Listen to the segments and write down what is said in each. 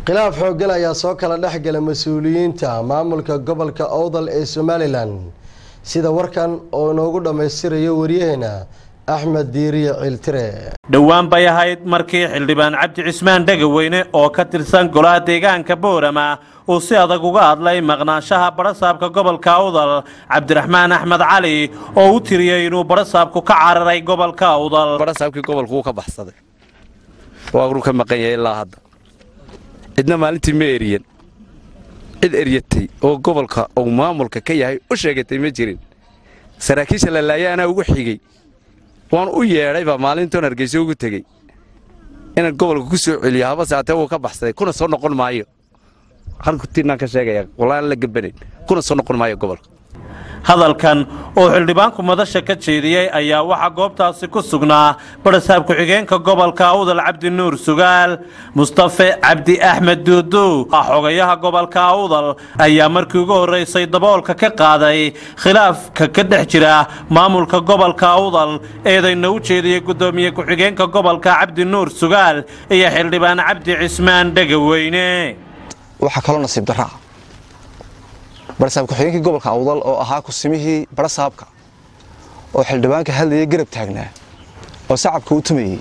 khilaaf xooggan ayaa soo kala dhex gala mas-uuliyiinta maamulka gobolka owdal ee somalilan sida warkan oo inoogu dhammaystirayo waryaheena axmed diiriye ciiltire dhowaan bay ahayd markii xildhibaan cabdi cismaan dhegaweyne oo ka tirsan golaha deegaanka boorama uu si adag uga hadlay maqnaanshaha badhasaabka gobolka awdal cabdiraxmaan axmed cali oo u tiriyey inuu badhasaabku ka cararay gobolka awdal badhasaabkii gobolku wuu ka baxsaday waanu ka maqan yahay ilaa hadda cidna maalintii ma eriyan cid eryatay oo gobolka uu maamulka ka yahay u sheegatay ma jirin saraakiisha la laaya anaa ugu xigey waan u yeedhaybaa maalintoon hargeyso ugu tegey inaan gobolka ku soo celiyo habase hatee wuu ka baxsaday kuna soo noqon maayo halkutiinaan ka sheegaya wallaan la gabanayn kuna soo noqon maayo gobolka hadalkan oo xildhibaanku madasha ka jeediyey ayaa waxaa goobtaasi ku sugnaa badhasaab ku-xigeenka gobolka awdal cabdi nuur sugaal mustafe cabdi axmed duuduw xogayaha gobolka awdal ayaa markii ugu horraysay daboolka ka qaaday khilaafka ka dhex jira maamulka gobolka awdal eedayna u jeediyey guddoomiye ku-xigeenka gobolka cabdi nuur sugaal iyo xildhibaan cabdi cismaan dhegaweyne waxaa kaloo nasiib daraa barasaab ku-xigeenkii gobolka awdal oo ahaa kusimihii barasaabka oo xildhibaanka hadlayay garab taagnaa oo sacabka u tumayey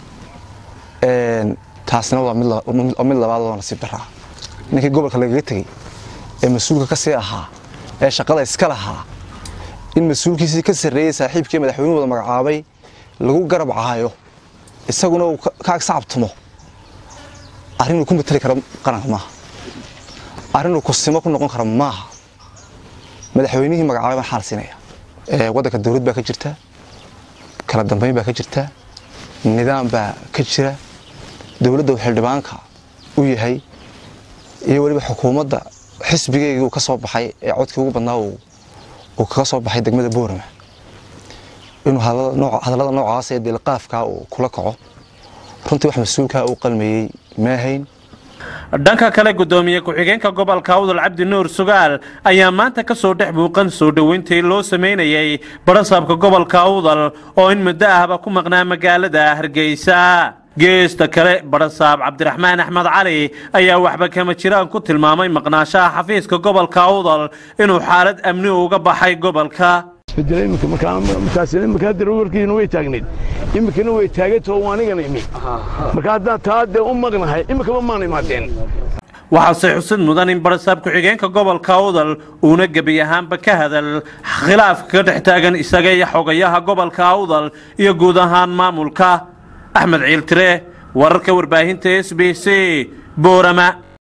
taasna waa mid labaad oo nasiib daraa ninkii gobolka lagaga tegey ee mas-uulka ka sii ahaa ee shaqada iska lahaa in mas-uulkiisii ka sarreeyey saaxiibkii madaxweynuhu wada magacaabay lagu garab caayo isaguna uu ka ag sacabtumo arrinuu ku matali karo qaranka maaha arrinuu kusimo ku noqon kara maaha madaxweynihii magacaabay baan xaal siinaya waddanka dawlad baa ka jirta kala dambayn baa ka jirta nidaam baa ka jira dowladda uu xildhibaanka u yahay iyo weliba xukuumadda xisbigeygii uu ka soo baxay ee codkii ugu badnaa uu kaga soo baxay degmada boorama inuu hadallada noocaas ee deelqaafkaa uu kula kaco runtii wax mas-uulkaa uu qalmayey maahayn dhanka kale guddoomiye ku-xigeenka gobolka awdal cabdi nuur sugaal ayaa maanta ka soo dhex muuqan soo dhoweyntii loo samaynayey badhasaabka gobolka awdal oo in muddo ahba ku maqnaa magaalada hargeysa geesta kale badhasaab cabdiraxmaan axmed cali ayaa waxba kama jiraan ku tilmaamay maqnaashaha xafiiska gobolka awdal inuu xaalad amni uga baxay gobolka markaasmarkaadwarkiina way taagnayd iminkana way taagantao anigana imi marka haddaan taa dee u maqnahay iminkaba maan imaadeen waxaase xusid mudan in badhasaab ku-xigeenka gobolka awdal uuna gebi ahaanba ka hadal khilaafka ka dhex taagan isaga iyo xogayaha gobolka awdal iyo guud ahaan maamulka axmed ciiltire wararka warbaahinta s b c boorama